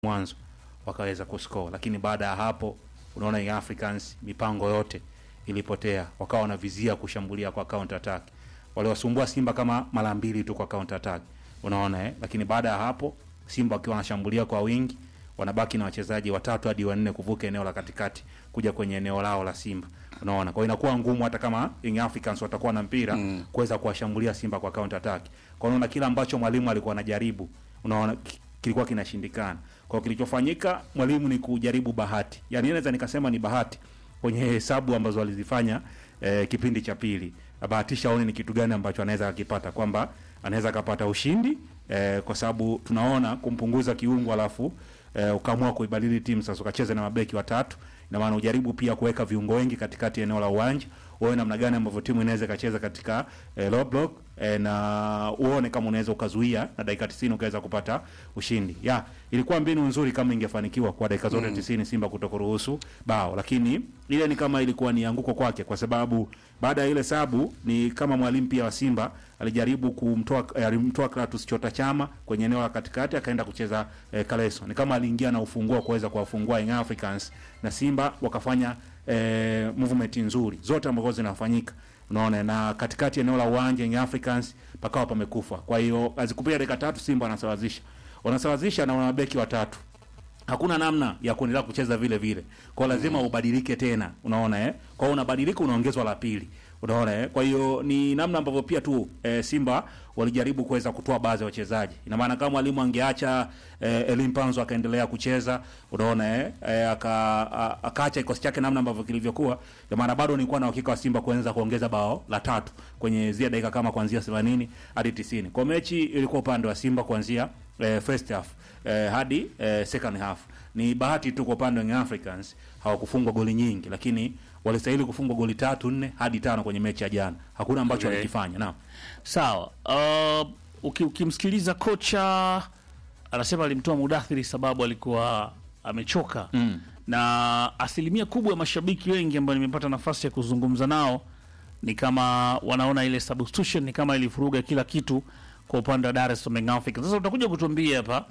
mwanzo wakaweza kuscore, lakini baada ya hapo unaona Young Africans mipango yote ilipotea, wakawa wanavizia kushambulia kwa counter attack. Waliwasumbua Simba kama mara mbili tu kwa counter attack, unaona eh? Lakini baada ya hapo Simba wakiwa wanashambulia kwa wingi, wanabaki na wachezaji watatu hadi wanne kuvuka eneo la katikati kuja kwenye eneo lao la Simba, unaona. Kwa hiyo inakuwa ngumu hata kama Young Africans watakuwa na mpira Mm. kuweza kuwashambulia Simba kwa counter attack. Kwa hiyo unaona kila ambacho mwalimu alikuwa anajaribu, unaona ki- kilikuwa kinashindikana. Kwa hiyo kilichofanyika mwalimu ni kujaribu bahati, yaani naweza nikasema ni bahati kwenye hesabu ambazo walizifanya eh, kipindi cha pili, abahatisha aone ni kitu gani ambacho anaweza akipata, kwamba anaweza akapata ushindi eh, kwa sababu tunaona kumpunguza kiungo alafu eh, ukaamua kuibadili timu sasa, ukacheza na mabeki watatu, ina maana ujaribu pia kuweka viungo wengi katikati ya eneo la uwanja, uone namna gani ambavyo timu inaweza ikacheza katika eh, low block eh, na uone kama unaweza ukazuia na dakika 90 ukaweza kupata ushindi. Ya, ilikuwa mbinu nzuri kama ingefanikiwa kwa dakika zote Mm. 90 Simba kutokuruhusu bao, lakini ile ni kama ilikuwa ni anguko kwake, kwa sababu baada ya ile sabu ni kama mwalimu pia wa Simba alijaribu kumtoa eh, alimtoa Kratos Chota Chama kwenye eneo la katikati akaenda kucheza eh, Kaleso. Ni kama aliingia na ufunguo wa kuweza kuwafungua Young Africans na Simba wakafanya eh, movement nzuri zote ambazo zinafanyika unaona, na katikati ya eneo la uwanja Young Africans pakawa pamekufa. Kwa hiyo azikupia dakika tatu Simba wanasawazisha, wanasawazisha na wanabeki watatu hakuna namna ya kuendelea kucheza vile vile, kwa hiyo lazima ubadilike tena, unaona eh. Kwa hiyo unabadilika, unaongezwa la pili, unaona eh. Kwa hiyo ni namna ambavyo pia tu eh, Simba walijaribu kuweza kutoa baadhi ya wachezaji. Ina maana kama mwalimu angeacha eh, Elim Panzo akaendelea kucheza, unaona eh, eh aka, a- akaacha kikosi chake namna ambavyo kilivyokuwa, ina maana bado nilikuwa na uhakika wa Simba kuanza kuongeza bao la tatu kwenye zile dakika kama kuanzia 80 hadi 90. Kwa mechi ilikuwa upande wa Simba kuanzia eh, first half eh, hadi eh, second half. Ni bahati tu kwa upande wa Young Africans hawakufungwa goli nyingi, lakini walistahili kufungwa goli tatu nne hadi tano kwenye mechi ya jana. Hakuna ambacho Okay. walikifanya. Naam. Sawa. Uh, uki, ukimsikiliza kocha anasema alimtoa Mudathiri sababu alikuwa amechoka Mm. na asilimia kubwa ya mashabiki wengi ambao nimepata nafasi ya kuzungumza nao ni kama wanaona ile substitution ni kama ilivuruga kila kitu kwa upande wa Dar es Salaam Young Africans. Sasa utakuja kutuambia hapa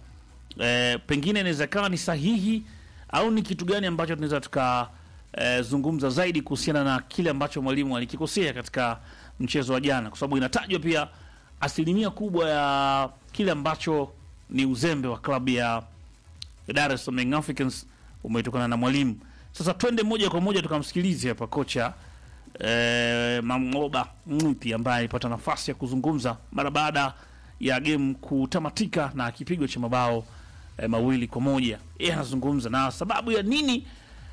e, pengine inaweza kawa ni sahihi au ni kitu gani ambacho tunaweza tuka e, zungumza zaidi kuhusiana na kile ambacho mwalimu alikikosea katika mchezo wa jana, kwa sababu inatajwa pia asilimia kubwa ya kile ambacho ni uzembe wa klabu ya Dar es Salaam Young Africans umetokana na mwalimu. Sasa twende moja kwa moja tukamsikilize hapa kocha eh, Mangoba Mwipi ambaye alipata nafasi ya kuzungumza mara baada ya game kutamatika na kipigo cha mabao eh, mawili kwa moja. Yeye anazungumza na sababu ya nini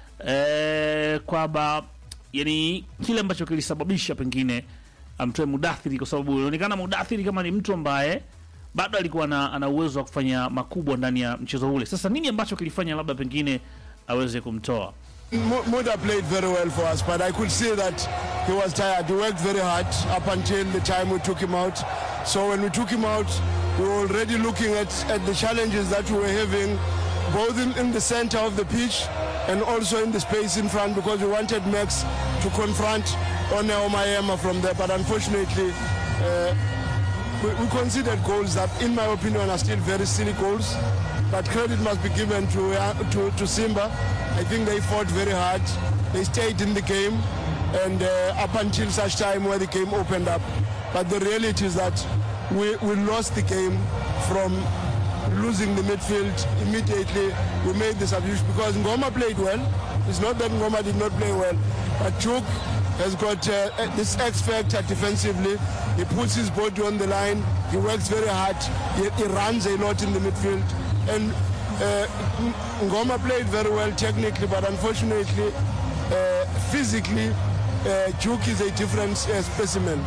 eh, kwamba yani kile ambacho kilisababisha pengine amtoe Mudathiri, kwa sababu inaonekana Mudathiri kama ni mtu ambaye bado alikuwa na, ana uwezo wa kufanya makubwa ndani ya mchezo ule. Sasa nini ambacho kilifanya labda pengine aweze kumtoa? Mu- Muda played very well for us, but I could see that he was tired. He worked very hard up until the time we took him out. So when we took him out, we were already looking at, at the challenges that we were having, both in, in the center of the pitch and also in the space in front, because we wanted Max to confront One Omayema from there. But unfortunately, uh, we, we considered goals that, in my opinion, are still very silly goals. But credit must be given to, uh, to, to Simba. I think they fought very hard. They stayed in the game, and uh, up until such time where the game opened up. But the reality is that we, we lost the game from losing the midfield immediately. We made the substitution because Ngoma played well. It's not that Ngoma did not play well, but Chuk has got uh, this X factor defensively. He puts his body on the line. He works very hard. He, he runs a lot in the midfield. And uh, Ng- Ngoma played very well technically, but unfortunately, uh, physically, uh, Chuk is a different uh, specimen.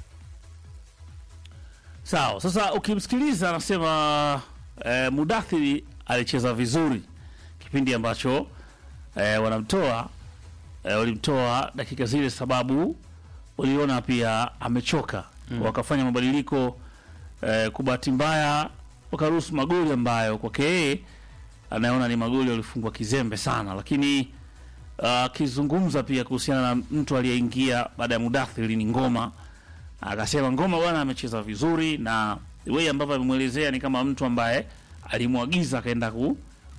Sawa, sasa ukimsikiliza anasema eh, Mudathiri alicheza vizuri kipindi ambacho eh, wanamtoa eh, walimtoa dakika zile, sababu waliona pia amechoka mm. wakafanya mabadiliko eh, kwa bahati mbaya wakaruhusu magoli ambayo kwake yeye anaona ni magoli walifungwa kizembe sana, lakini akizungumza pia kuhusiana na mtu aliyeingia baada ya Mudathiri ni Ngoma akasema Ngoma bwana amecheza vizuri, na wewe ambavyo amemwelezea ni kama mtu ambaye alimwagiza akaenda ku,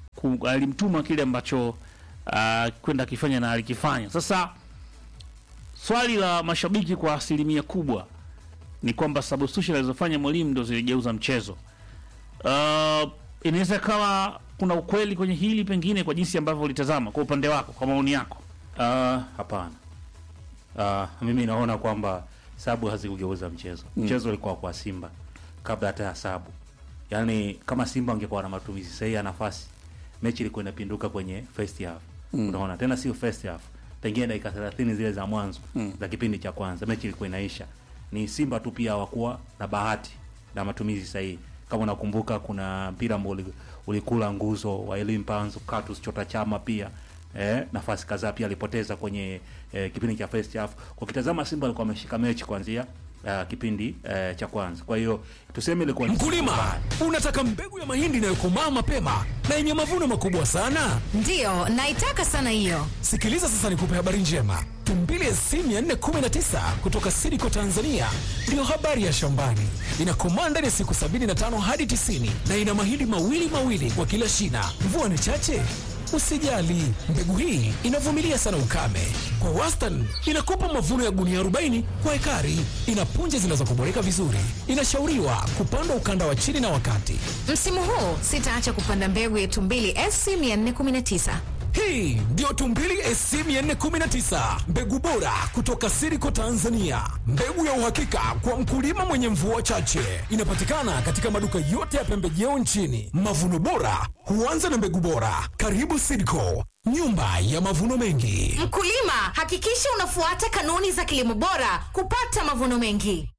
ku, alimtuma kile ambacho uh, kwenda akifanya na alikifanya. Sasa swali la mashabiki kwa asilimia kubwa ni kwamba substitution alizofanya mwalimu ndo ziligeuza mchezo. Uh, inaweza kawa kuna ukweli kwenye hili pengine kwa jinsi ambavyo ulitazama kwa upande wako, kwa maoni yako. Ah, hapana. Ah, mimi naona kwamba sabu hazikugeuza mchezo. Mchezo ulikuwa kwa Simba kabla hata ya sabu. Yaani kama Simba angekuwa na matumizi sahihi ya nafasi, mechi ilikuwa inapinduka kwenye first half. Unaona, tena sio first half. Pengine dakika 30 zile za mwanzo za kipindi cha kwanza mechi ilikuwa inaisha. Ni Simba tu pia hawakuwa na bahati na matumizi sahihi. Kama unakumbuka kuna mpira ambao uli- ulikula nguzo wa Elim Panzu, Katus Chota Chama pia eh, nafasi kadhaa pia alipoteza kwenye eh, kipindi cha first half. Kwa kitazama Simba alikuwa ameshika mechi kuanzia uh, kipindi uh, cha kwanza. Kwa hiyo tuseme ilikuwa ni Mkulima, unataka mbegu ya mahindi inayokomaa mapema na yenye mavuno makubwa sana? Ndiyo, naitaka sana hiyo. Sikiliza sasa, nikupe habari njema. Tumbili SC 419 kutoka Sidiko Tanzania ndiyo habari ya shambani. Inakomaa ndani ya siku 75 hadi 90 na ina mahindi mawili mawili kwa kila shina. Mvua ni chache Usijali, mbegu hii inavumilia sana ukame. Kwa wastani inakupa mavuno ya gunia 40 kwa ekari. Ina punje zinazokuboreka vizuri. Inashauriwa kupandwa ukanda wa chini na wakati. Msimu huu sitaacha kupanda mbegu ya Tumbili SC 419. Hii ndiyo Tumbili SC 419, mbegu bora kutoka Siriko Tanzania, mbegu ya uhakika kwa mkulima mwenye mvua chache. Inapatikana katika maduka yote ya pembejeo nchini. Mavuno bora huanza na mbegu bora. Karibu Siriko, nyumba ya mavuno mengi. Mkulima, hakikisha unafuata kanuni za kilimo bora kupata mavuno mengi.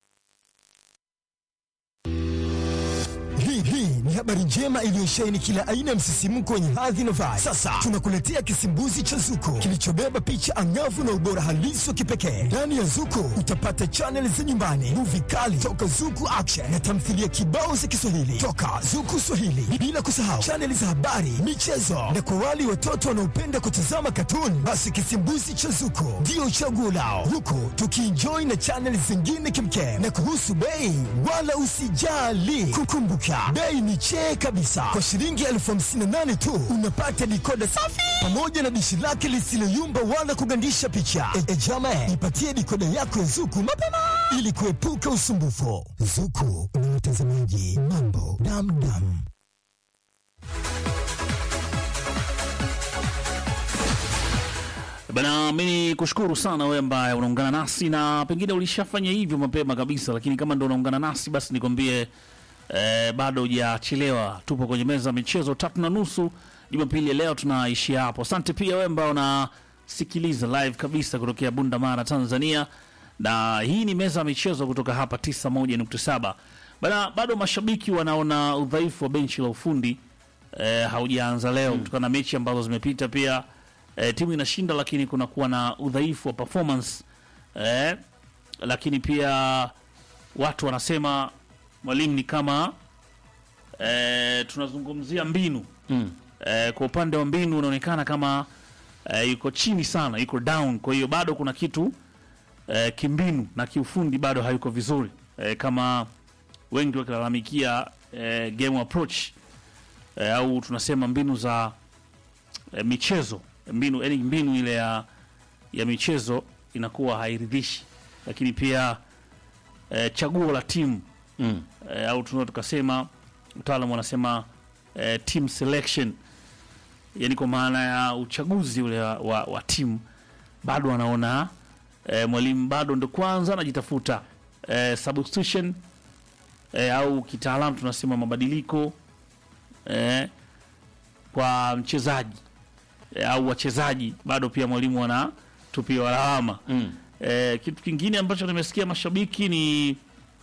Hii hii ni habari njema iliyosheheni kila aina ya msisimko wenye hadhi na vibe. Sasa tunakuletea kisimbuzi cha Zuko kilichobeba picha angavu na ubora halisi wa kipekee. Ndani ya Zuko utapata chaneli za nyumbani, muvi kali toka Zuku Action na tamthilia kibao za Kiswahili toka Zuku Swahili, bila kusahau chaneli za habari, michezo na kwa wale watoto wanaopenda kutazama katuni, basi kisimbuzi cha Zuko ndio chaguo lao, huku tukienjoy na chaneli zingine kimkem. Na kuhusu bei, wala usijali, kukumbuka bei ni chee kabisa. Kwa shilingi elfu hamsini na nane tu unapata dikoda safi pamoja na dishi lake lisiloyumba wala kugandisha picha. E, e jama, ipatie dikoda yako ya Zuku mapema ili kuepuka usumbufu. Zuku na watazamaji, mambo damdam. Bana, mimi kushukuru sana wewe ambaye unaungana nasi na pengine ulishafanya hivyo mapema kabisa, lakini kama ndo unaungana nasi basi nikwambie eh, bado hujachelewa. Tupo kwenye meza ya michezo tatu na nusu Jumapili ya leo, tunaishia hapo. Asante pia wewe ambao unasikiliza live kabisa kutokea Bunda Mara, Tanzania, na hii ni meza ya michezo kutoka hapa 91.7. Bana, bado mashabiki wanaona udhaifu wa benchi la ufundi eh, haujaanza leo kutokana na mechi ambazo zimepita pia eh, timu inashinda lakini kunakuwa na udhaifu wa performance eh, lakini pia watu wanasema mwalimu ni kama eh, tunazungumzia mbinu Mm. eh, kwa upande wa mbinu unaonekana kama eh, yuko chini sana, yuko down. Kwa hiyo bado kuna kitu eh, kimbinu na kiufundi bado hayuko vizuri eh, kama wengi wakilalamikia eh, game approach eh, au tunasema mbinu za eh, michezo mbinu, yani mbinu ile ya, ya michezo inakuwa hairidhishi, lakini pia eh, chaguo la timu Mm. eh, au tunaweza tukasema mtaalamu wanasema eh, team selection, yani kwa maana ya uchaguzi ule wa, wa, wa timu bado anaona eh, mwalimu bado ndo kwanza anajitafuta eh, substitution eh, au kitaalamu tunasema mabadiliko eh, kwa mchezaji eh, au wachezaji bado pia mwalimu anatupiwa lawama Mm. eh, kitu kingine ambacho nimesikia mashabiki ni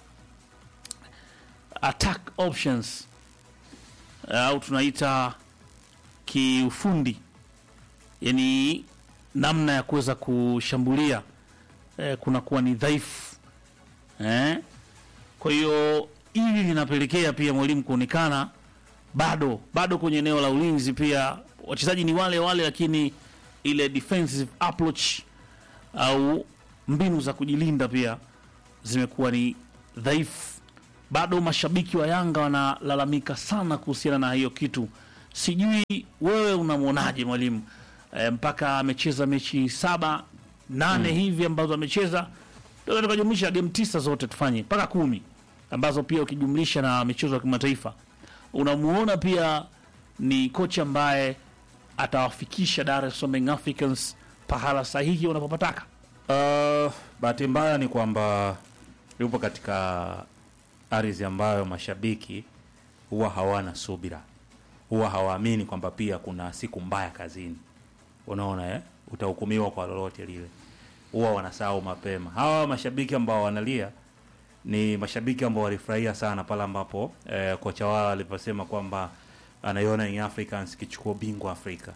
attack options eh, au tunaita kiufundi, yani namna ya kuweza kushambulia eh, kunakuwa ni dhaifu eh. Kwa hiyo hili linapelekea pia mwalimu kuonekana bado bado kwenye eneo la ulinzi, pia wachezaji ni wale wale, lakini ile defensive approach au mbinu za kujilinda pia zimekuwa ni dhaifu. Bado mashabiki wa Yanga wanalalamika sana kuhusiana na hiyo kitu, sijui wewe unamwonaje mwalimu e, mpaka amecheza mechi saba nane hivi ambazo amecheza Tunaweza tukajumlisha game tisa zote tufanye mpaka kumi ambazo pia ukijumlisha na michezo ya kimataifa unamuona pia ni kocha ambaye atawafikisha Dar es Salaam Young Africans pahala sahihi wanapopataka. Uh, bahati mbaya ni kwamba yupo katika ardhi ambayo mashabiki huwa hawana subira, huwa hawaamini kwamba pia kuna siku mbaya kazini. Unaona eh? Utahukumiwa kwa lolote lile, huwa wanasahau mapema. Hawa mashabiki ambao wanalia ni mashabiki ambao walifurahia sana pale ambapo eh, kocha wao aliposema kwamba anaiona Young Africans kichukua bingwa Afrika.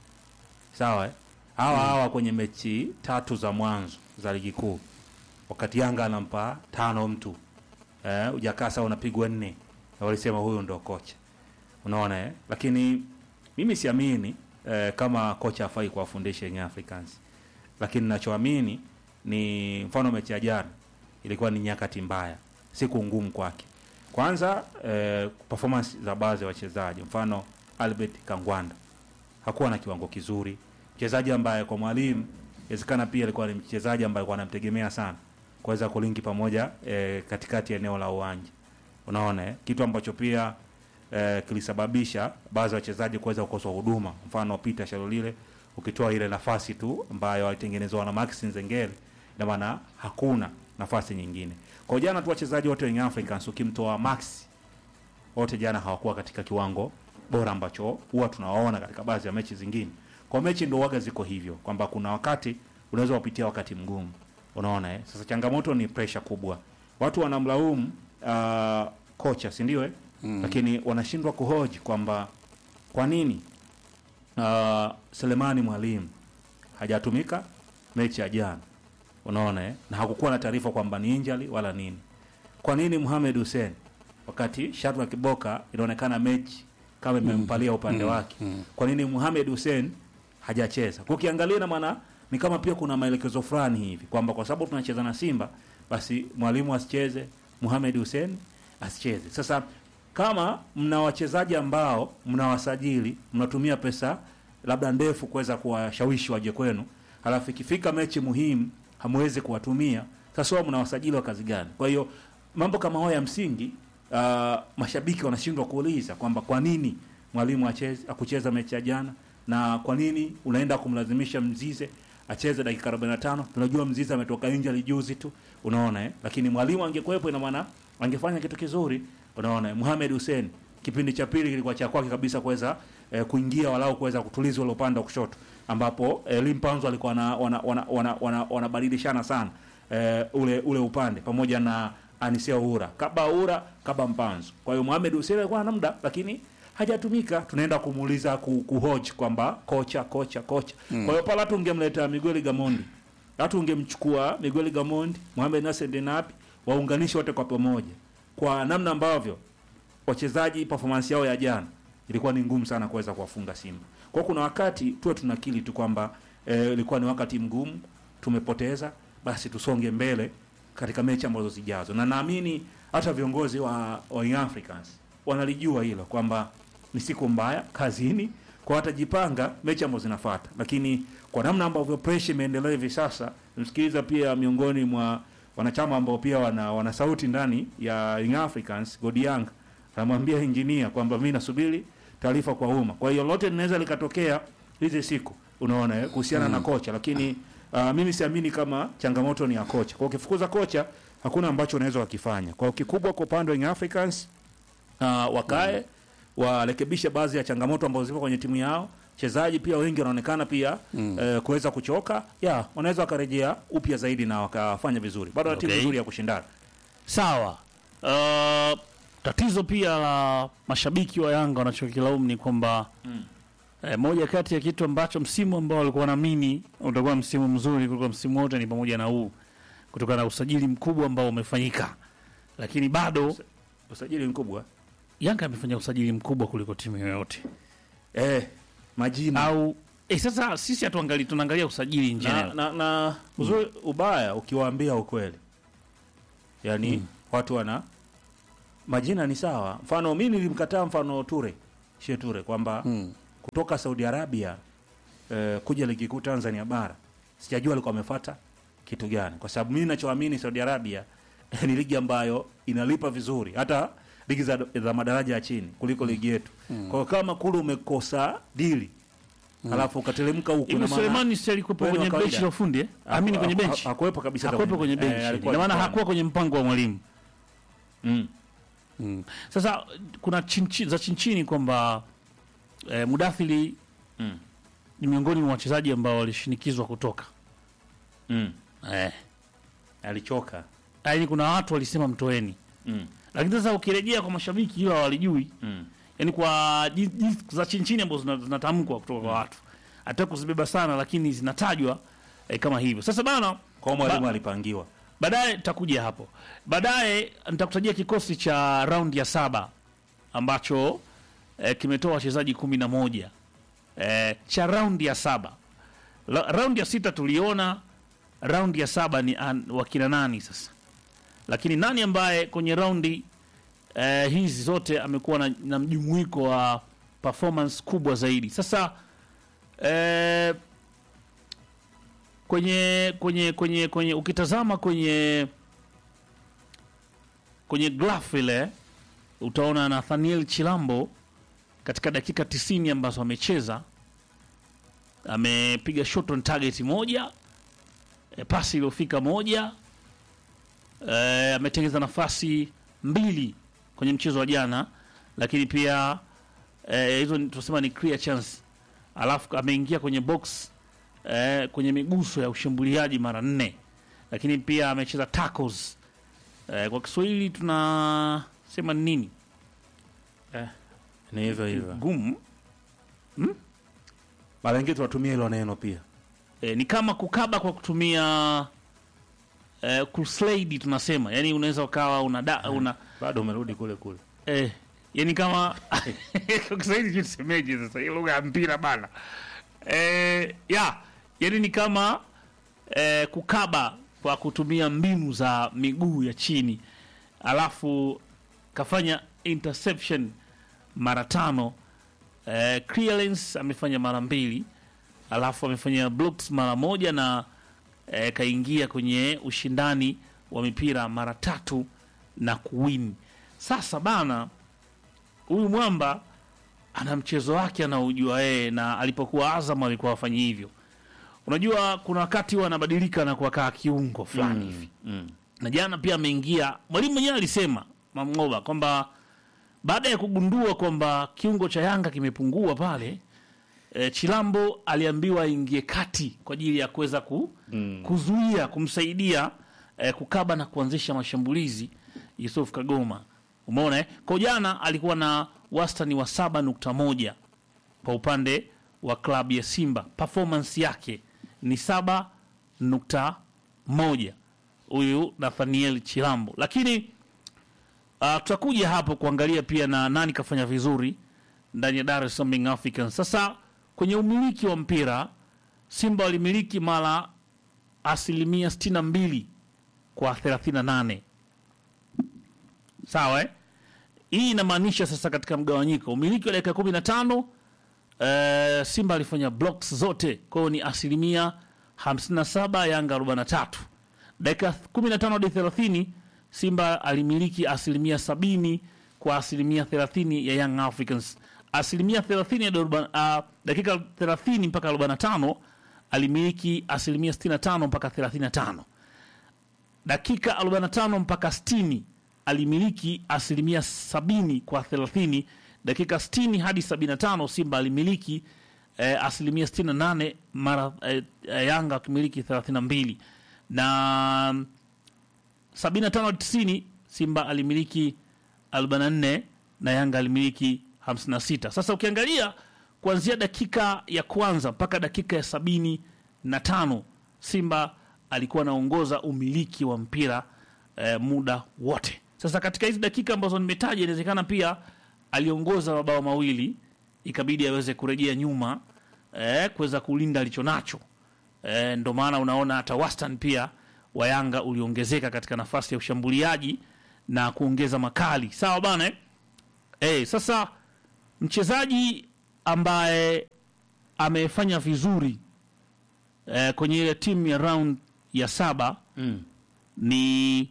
Sawa eh? hawa hawa kwenye mechi tatu za mwanzo za ligi kuu, wakati Yanga anampa tano mtu eh, ujakasa unapigwa nne, na walisema huyu ndo kocha. Unaona eh? Lakini mimi siamini eh, kama kocha afai kuwafundisha Young Africans, lakini nachoamini ni mfano mechi ya jana ilikuwa ni nyakati mbaya, siku ngumu kwake. Kwanza eh, performance za baadhi ya wachezaji, mfano Albert Kangwanda hakuwa na kiwango kizuri, mchezaji ambaye kwa mwalimu inawezekana pia alikuwa ni mchezaji ambaye alikuwa anamtegemea sana kuweza kulinki pamoja eh, katikati ya eneo la uwanja. Unaona eh? kitu ambacho pia eh, kilisababisha baadhi ya wachezaji kuweza kukosa huduma, mfano Peter Shalolile, ukitoa ile nafasi tu ambayo alitengenezwa na Max Nzengeli, ina maana hakuna nafasi nyingine. Kwa jana tu wachezaji wote wa Young Africans ukimtoa Max wote jana hawakuwa katika kiwango bora ambacho huwa tunawaona katika baadhi ya mechi zingine. Kwa mechi ndio waga ziko hivyo kwamba kuna wakati unaweza kupitia wakati mgumu, unaona eh? Sasa changamoto ni pressure kubwa, watu wanamlaumu uh, kocha, si ndio eh? Lakini wanashindwa kuhoji kwamba kwa nini uh, Selemani Mwalimu hajatumika mechi ya jana, unaona eh? na hakukuwa na taarifa kwamba ni injury wala nini. Kwa nini Mohamed Hussein wakati Shadrack Kiboka inaonekana mechi kama imempalia upande wake, kwa nini Mohamed Hussein hajacheza? Kwa ukiangalia na maana ni kama pia kuna maelekezo fulani hivi kwamba kwa sababu tunacheza na Simba basi mwalimu asicheze, Mohamed Hussein asicheze. Sasa kama mna wachezaji ambao mnawasajili, mnatumia pesa labda ndefu kuweza kuwashawishi waje kwenu, halafu ikifika mechi muhimu hamwezi kuwatumia, sasa wao mnawasajili wa kazi gani? Kwa hiyo mambo kama hayo ya msingi uh, mashabiki wanashindwa kuuliza kwamba kwa nini mwalimu acheze akucheza mechi ya jana na kwa nini unaenda kumlazimisha Mzize acheze dakika 45. Tunajua Mzize ametoka injury juzi tu, unaona eh? Lakini mwalimu angekuwepo, ina maana angefanya kitu kizuri, unaona eh? Mohamed Hussein kipindi cha pili kilikuwa cha kwake kabisa kuweza eh, kuingia walau kuweza kutuliza ule upande wa kushoto ambapo eh, Limpanzo alikuwa wana wanabadilishana wana, wana, wana, wanabadilishana sana eh, ule ule upande pamoja na Anisia Uhura kaba Uhura kaba Mpanzo. Kwa hiyo Mohamed Hussein alikuwa na muda lakini hajatumika. Tunaenda kumuuliza ku, kuhoji kwamba kocha kocha kocha. Kwa hiyo pale hatu ungemleta Miguel Gamondi, hatu ungemchukua Miguel Gamondi, Mohamed Nasser Denapi, waunganishe wote kwa pamoja, kwa namna ambavyo wachezaji performance yao ya jana ilikuwa ni ngumu sana kuweza kuwafunga Simba. Kwa hiyo kuna wakati tuwe tunakili tu kwamba eh, ilikuwa ni wakati mgumu, tumepoteza, basi tusonge mbele katika mechi ambazo zijazo, na naamini hata viongozi wa, wa Young Africans wanalijua hilo kwamba ni siku mbaya kazini, kwa watajipanga mechi ambazo zinafuata, lakini kwa namna ambavyo pressure imeendelea hivi sasa, msikiliza pia miongoni mwa wanachama ambao pia wana, wana sauti ndani ya Young Africans, Godiang anamwambia engineer kwamba mimi nasubiri taarifa kwa umma. Kwa hiyo lote linaweza likatokea hizi siku, unaona eh, kuhusiana na kocha, lakini uh, mimi siamini kama changamoto ni ya kocha. Kwa ukifukuza kocha hakuna ambacho unaweza wakifanya. Kwa hiyo kikubwa kwa upande wa Young Africans uh, wakae warekebishe baadhi ya changamoto ambazo zipo kwenye timu yao. Wachezaji pia wengi wanaonekana pia eh, kuweza kuchoka, ya wanaweza wakarejea upya zaidi na wakafanya vizuri. Bado wana timu Okay. nzuri ya kushindana. Sawa. Uh, tatizo pia la mashabiki wa Yanga wanachokilaumu ni kwamba eh, moja kati ya kitu ambacho msimu ambao walikuwa wanaamini utakuwa msimu mzuri kuliko msimu wote ni pamoja na huu kutokana na usajili mkubwa ambao umefanyika, lakini bado Usajili mkubwa Yanga amefanya usajili mkubwa kuliko timu yoyote eh, majina au eh, sasa sisi hatuangalii, tunaangalia usajili in na, general. na, na uzuri ubaya ukiwaambia ukweli, yaani watu wana majina ni sawa. Mfano mi nilimkataa mfano Ture Sheture kwamba kutoka Saudi Arabia eh, kuja ligi kuu Tanzania bara sijajua alikuwa amefuata kitu gani, kwa sababu mimi ninachoamini Saudi Arabia ni ligi ambayo inalipa vizuri hata ligi za, za madaraja ya chini kuliko ligi yetu. Kwa hiyo kama kule umekosa dili alafu ukatelemka huku Hivi ina maana- Sulemani si alikuwepo wewe ni kwenye wa benchi kawaida. la ufundi eh? Haku- Amini kwenye haku- benchi. hakuwepo kabisa hata Hakuwepo kwenye eh, benchi. alikuwa Ina maana kichwani. hakuwa kwenye mpango wa mwalimu. Mm. Mm. Sasa kuna chinchi, za chinchini kwamba eh, Mudathiri Mm. ni miongoni mwa wachezaji ambao walishinikizwa kutoka Mm. eh. alichoka Yaani kuna watu walisema mtoeni, mm. lakini sasa ukirejea kwa mashabiki hilo hawalijui Mm. yaani kwa jinsi jinsi za chinchini ambazo zina- zinatamkwa kutoka kwa watu, hata kuzibeba sana, lakini zinatajwa eh, kama hivyo. Sasa bana kwa mwalimu Ba- alipangiwa baadaye takuja hapo baadaye nitakutajia kikosi cha raundi ya saba ambacho eh, kimetoa wachezaji kumi na moja eh, cha raundi ya saba La, raundi ya sita tuliona raundi ya saba ni an, wakina nani sasa lakini nani ambaye kwenye raundi eh, hizi zote amekuwa na, na mjumuiko wa performance kubwa zaidi sasa eh, kwenye kwenye kwenye kwenye ukitazama kwenye kwenye graph ile utaona Nathaniel Chilambo katika dakika 90 ambazo amecheza amepiga shot on target moja e, pasi iliyofika moja e, ametengeza nafasi mbili kwenye mchezo wa jana, lakini pia eh, hizo ni- tunasema ni clear chance, alafu ameingia kwenye box eh, kwenye miguso ya ushambuliaji mara nne, lakini pia amecheza tackles eh, kwa Kiswahili tunasema ni nini ni hivyo hivyo gumu mara nyingi tunatumia hilo neno pia e, ni kama kukaba kwa kutumia e, kuslide tunasema, yani unaweza ukawa una, da, una bado umerudi kule kule eh, yani kama kwa Kiswahili sijui tusemeje sasa, hii lugha ya mpira bana eh, ya yani ni kama eh, kukaba kwa kutumia mbinu za miguu ya chini, alafu kafanya interception mara tano eh, clearance amefanya mara mbili, alafu amefanya blocks mara moja na eh, kaingia kwenye ushindani wa mipira mara tatu na kuwin. Sasa bana, huyu mwamba ana mchezo wake anaujua yeye, na alipokuwa Azam alikuwa afanyi hivyo. Unajua kuna wakati huwa anabadilika na kuwakaa kiungo fulani hivi mm. na jana pia ameingia. Mwalimu mwenyewe alisema Mamngoba kwamba baada ya kugundua kwamba kiungo cha Yanga kimepungua pale e, Chilambo aliambiwa aingie kati kwa ajili ya kuweza ku, kuzuia kumsaidia e, kukaba na kuanzisha mashambulizi Yusuf Kagoma. Umeona eh? Kwa jana alikuwa na wastani wa saba nukta moja kwa upande wa klabu ya Simba, performance yake ni saba nukta moja huyu Nathaniel Chilambo, lakini uh, tutakuja hapo kuangalia pia na nani kafanya vizuri ndani ya Dar es Salaam Young Africans. Sasa kwenye umiliki wa mpira Simba walimiliki mara asilimia 62 kwa 38, sawa eh? Hii inamaanisha sasa katika mgawanyiko umiliki wa dakika 15 eh, Simba alifanya blocks zote, kwa hiyo ni asilimia 57, Yanga 43. Dakika 15 hadi 30 Simba alimiliki asilimia 70 kwa asilimia 30 ya Young Africans. Asilimia 30 hadi arobaini- uh, dakika 30 mpaka 45 alimiliki asilimia 65 mpaka 35 dakika 45 mpaka 60 alimiliki asilimia 70 kwa 30. Dakika 60 hadi 75 Simba alimiliki eh, asilimia 68 mara eh, eh, Yanga akimiliki 32 na 75 hadi 90 Simba alimiliki 44 na Yanga alimiliki 56. Sasa ukiangalia kuanzia dakika ya kwanza mpaka dakika ya sabini na tano Simba alikuwa anaongoza umiliki wa mpira eh, muda wote. Sasa katika hizi dakika ambazo nimetaja, inawezekana pia aliongoza mabao mawili, ikabidi aweze kurejea nyuma eh, kuweza kulinda alicho nacho eh, ndo maana unaona hata wastani pia wa Yanga uliongezeka katika nafasi ya ushambuliaji na kuongeza makali. Sawa bana eh? Eh, sasa mchezaji ambaye amefanya vizuri eh, kwenye ile timu ya round ya saba Mm. ni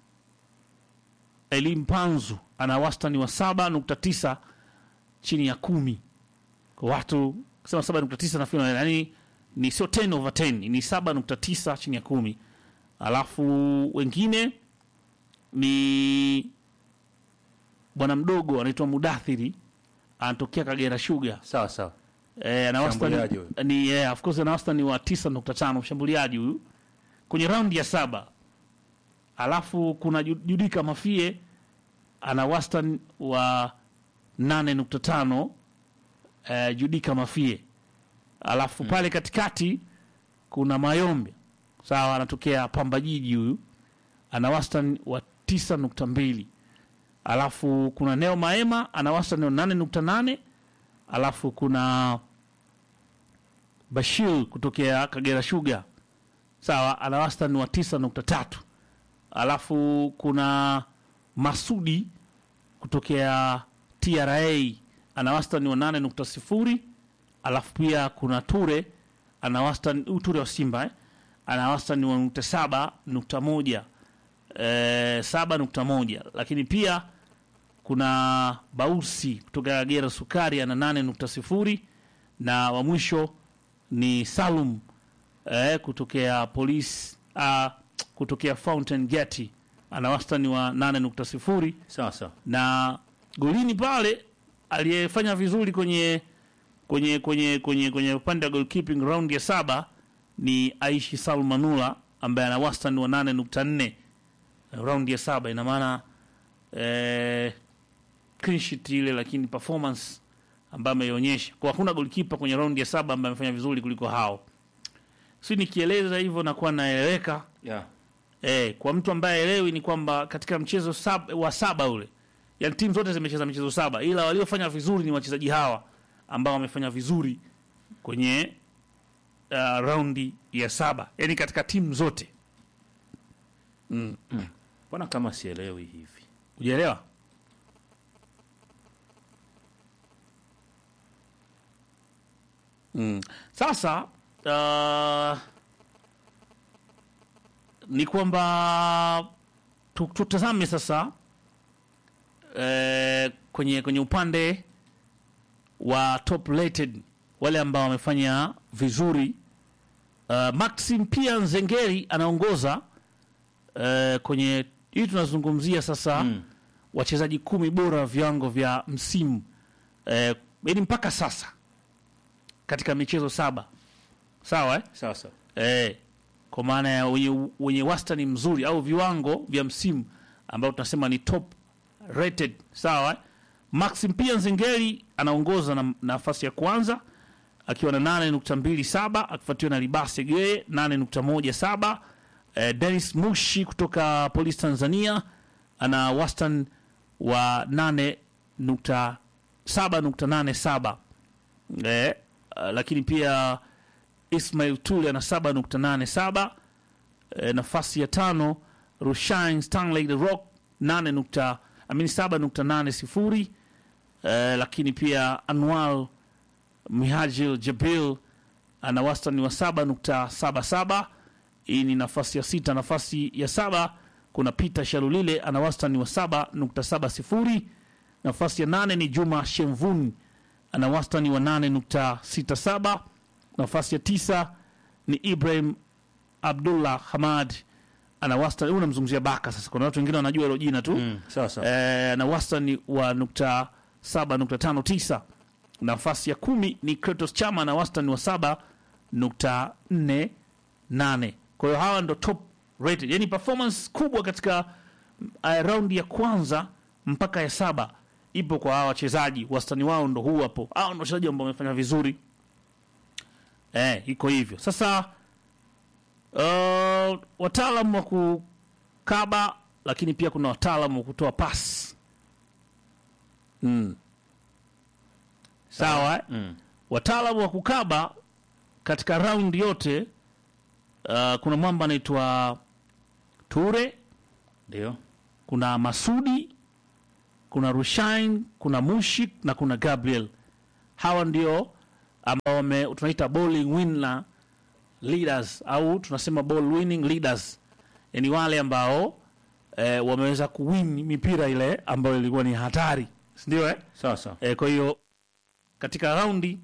Elim Panzu ana wastani wa saba nukta tisa chini ya kumi kwa watu kusema saba nukta tisa nafikiri yani ni sio 10 over 10 ni saba nukta tisa chini ya kumi alafu wengine ni bwana mdogo anaitwa Mudathiri anatokea Kagera Sugar Sawa sawa. Eh, ana wastani Mshambuliaji huyu. ni eh, of course ana wastani wa 9.5 mshambuliaji huyu kwenye raundi ya saba. Alafu kuna Ju- Judika Mafie ana wastani wa 8.5 eh, Judika Mafie. Alafu pale katikati kuna Mayombe sawa, anatokea Pamba Jiji huyu ana wastani wa 9.2. Alafu kuna Neo Maema ana wastani wa 8.8 alafu kuna Bashir kutokea Kagera Sugar sawa, ana wastani wa tisa nukta tatu. Alafu kuna Masudi kutokea TRA ana wastani wa nane nukta sifuri. Alafu pia kuna Ture ana wastani huyu Ture wa Simba eh, ana wastani wa nukta saba nukta moja eh, saba nukta moja, lakini pia kuna Bausi kutoka Kagera Sukari ana nane nukta sifuri na wa mwisho ni Salum eh, kutokea polisi uh, kutokea Fountain Gate ana wastani wa nane nukta sifuri Sawa sawa. na golini pale aliyefanya vizuri kwenye kwenye kwenye kwenye kwenye upande wa goalkeeping round ya saba ni Aishi Salmanula ambaye ana wastani wa nane nukta nne round ya saba ina maana eh, clean sheet ile lakini performance ambayo ameionyesha kwa hakuna goalkeeper kwenye round ya saba ambaye amefanya vizuri kuliko hao si nikieleza hivyo nakuwa naeleweka Yeah. Eh, kwa mtu ambaye elewi ni kwamba katika mchezo sab, wa saba ule, yani timu zote zimecheza michezo saba, ila waliofanya vizuri ni wachezaji hawa ambao wamefanya vizuri kwenye uh, raundi ya saba, yani katika timu zote. Mbona kama sielewi hivi? Ujaelewa? Mm. Sasa uh, ni kwamba tu- tutazame sasa eh, kwenye kwenye upande wa top rated wale ambao wamefanya vizuri uh, Maxim pia Nzengeri anaongoza uh, kwenye hii tunazungumzia sasa Mm. wachezaji kumi bora wa viwango vya msimu eh, yaani mpaka sasa katika michezo saba sawa eh? Sawa sawa. Eh, kwa maana ya wenye, wenye wastani mzuri au viwango vya msimu ambao tunasema ni top rated sawa eh? Maxim pia Nzengeri anaongoza na nafasi ya kwanza akiwa na 8.27 akifuatiwa na Libase Geye 8.17 eh, Dennis Mushi kutoka Polisi Tanzania ana wastani wa 8.7.87 eh, uh, lakini pia Ismail Tule ana 7.87 eh, nafasi ya tano Rushain Stanley the Rock 8 nukta, I mean 7.80 eh, lakini pia Anwar Mihajil Jabil ana wastani wa 7.77 hii ni nafasi ya sita nafasi ya saba kuna Peter Shalulile ana wastani wa 7.70 nafasi ya nane ni Juma Shemvun ana wastani wa 8.67 nafasi ya tisa ni Ibrahim Abdullah Hamad ana wastani huu namzungumzia Baka sasa kuna watu wengine wanajua hilo jina tu Mm. Sawa sawa. eh, na wastani wa nukta saba nukta tano tisa nafasi ya kumi ni Kratos Chama na wastani wa saba nukta nne nane kwa hiyo hawa ndo top rated yani performance kubwa katika uh, raundi ya kwanza mpaka ya saba ipo kwa hawa wachezaji wastani wao ndo huu hapo hao ndo wachezaji ambao wamefanya vizuri eh, iko hivyo sasa uh, wataalam wa kukaba lakini pia kuna wataalam wa kutoa pasi mm. sawa eh? Mm. wataalamu wa kukaba katika raundi yote uh, kuna mwamba anaitwa Ture, Ndio. kuna Masudi, kuna Rushain, kuna Mushik na kuna Gabriel. Hawa ndio ambao wame- tunaita bowling winner leaders au tunasema ball winning leaders, yani wale ambao eh, wameweza kuwin mipira ile ambayo ilikuwa ni hatari, si ndio eh? sawa sawa E, kwa hiyo katika raundi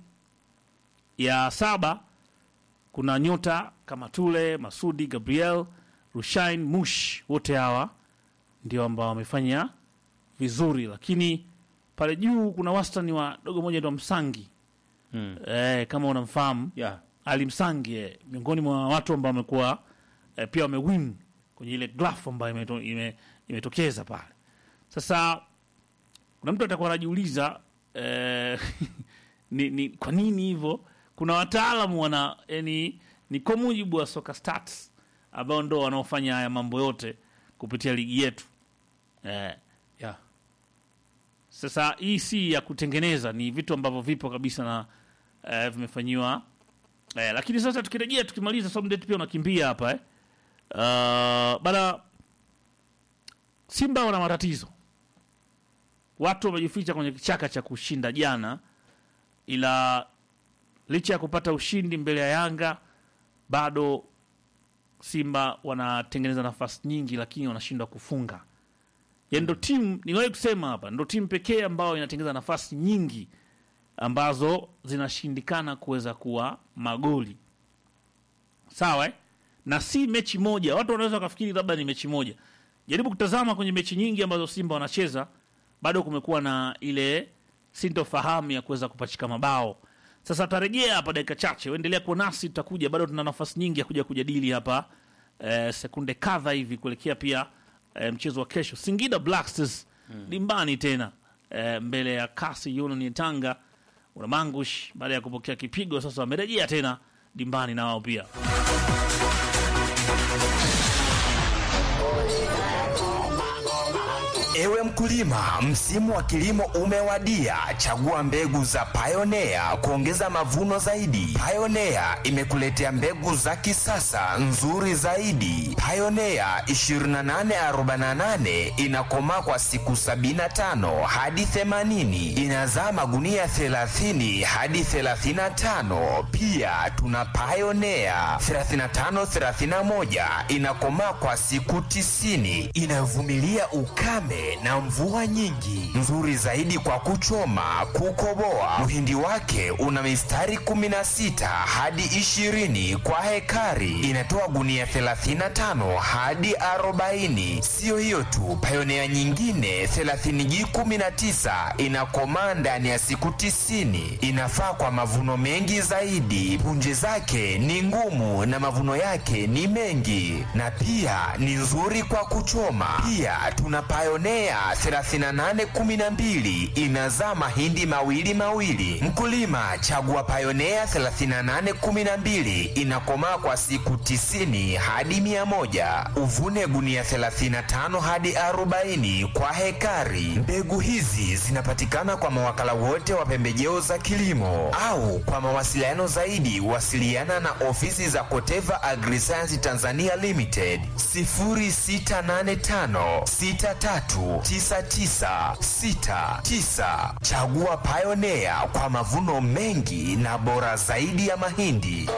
ya saba kuna nyota kama Tule, Masudi, Gabriel, Rushain, Mush, wote hawa ndio ambao wamefanya vizuri, lakini pale juu kuna wastani wa dogo moja ndo Msangi Mm. e, kama unamfahamu yeah. Ali Msangi eh, miongoni mwa watu ambao wamekuwa eh, pia wamewin kwenye ile glaf ambayo imeto, ime, imetokeza pale. Sasa kuna mtu atakuwa anajiuliza eh, ni, ni kwa nini hivyo? Kuna wataalamu wana yani, ni kwa mujibu wa soka stats ambao ndo wanaofanya haya mambo yote kupitia ligi yetu eh, Yeah. sasa hii si ya kutengeneza, ni vitu ambavyo vipo kabisa na eh, vimefanyiwa eh, lakini sasa tukirejea, tukimaliza Somdet pia unakimbia hapa eh. Uh, bana Simba wana matatizo, watu wamejificha kwenye kichaka cha kushinda jana, ila licha ya kupata ushindi mbele ya Yanga bado Simba wanatengeneza nafasi nyingi, lakini wanashindwa kufunga yani ndo timu niliwahi kusema hapa, ndo timu pekee ambayo inatengeneza nafasi nyingi ambazo zinashindikana kuweza kuwa magoli sawa eh? na si mechi moja. Watu wanaweza wakafikiri labda ni mechi moja. Jaribu kutazama kwenye mechi nyingi ambazo Simba wanacheza, bado kumekuwa na ile sintofahamu ya kuweza kupachika mabao. Sasa tarejea hapa dakika chache, uendelea kuwa nasi, tutakuja bado, tuna nafasi nyingi ya kuja kujadili hapa eh, sekunde kadha hivi kuelekea pia eh, mchezo wa kesho Singida Black Stars dimbani tena eh, mbele ya kasi Union ya Tanga Unamangush baada ya kupokea kipigo, sasa wamerejea tena dimbani na wao pia. Ewe mkulima, msimu wa kilimo umewadia. Chagua mbegu za Pioneer kuongeza mavuno zaidi. Pioneer imekuletea mbegu za kisasa nzuri zaidi. Pioneer 2848 inakomaa kwa siku 75 hadi 80, inazaa magunia 30 hadi 35. Pia tuna Pioneer 3531 inakomaa kwa siku 90, inavumilia ukame na mvua nyingi, nzuri zaidi kwa kuchoma, kukoboa. Mhindi wake una mistari 16 hadi 20 kwa hekari, inatoa gunia 35 hadi 40. Siyo hiyo tu, Pioneer nyingine 30G19 inakomaa ndani ya siku 90, inafaa kwa mavuno mengi zaidi. Punje zake ni ngumu na mavuno yake ni mengi, na pia ni nzuri kwa kuchoma. Pia tuna Pioneer 3812 inazaa mahindi mawili mawili. Mkulima, chagua Pioneer 3812 inakomaa kwa siku 90 hadi 100. Uvune gunia 35 hadi 40 kwa hekari. Mbegu hizi zinapatikana kwa mawakala wote wa pembejeo za kilimo au kwa mawasiliano zaidi wasiliana na ofisi za Koteva Agriscience Tanzania Limited 0685 639969. Chagua Pioneer kwa mavuno mengi na bora zaidi ya mahindi.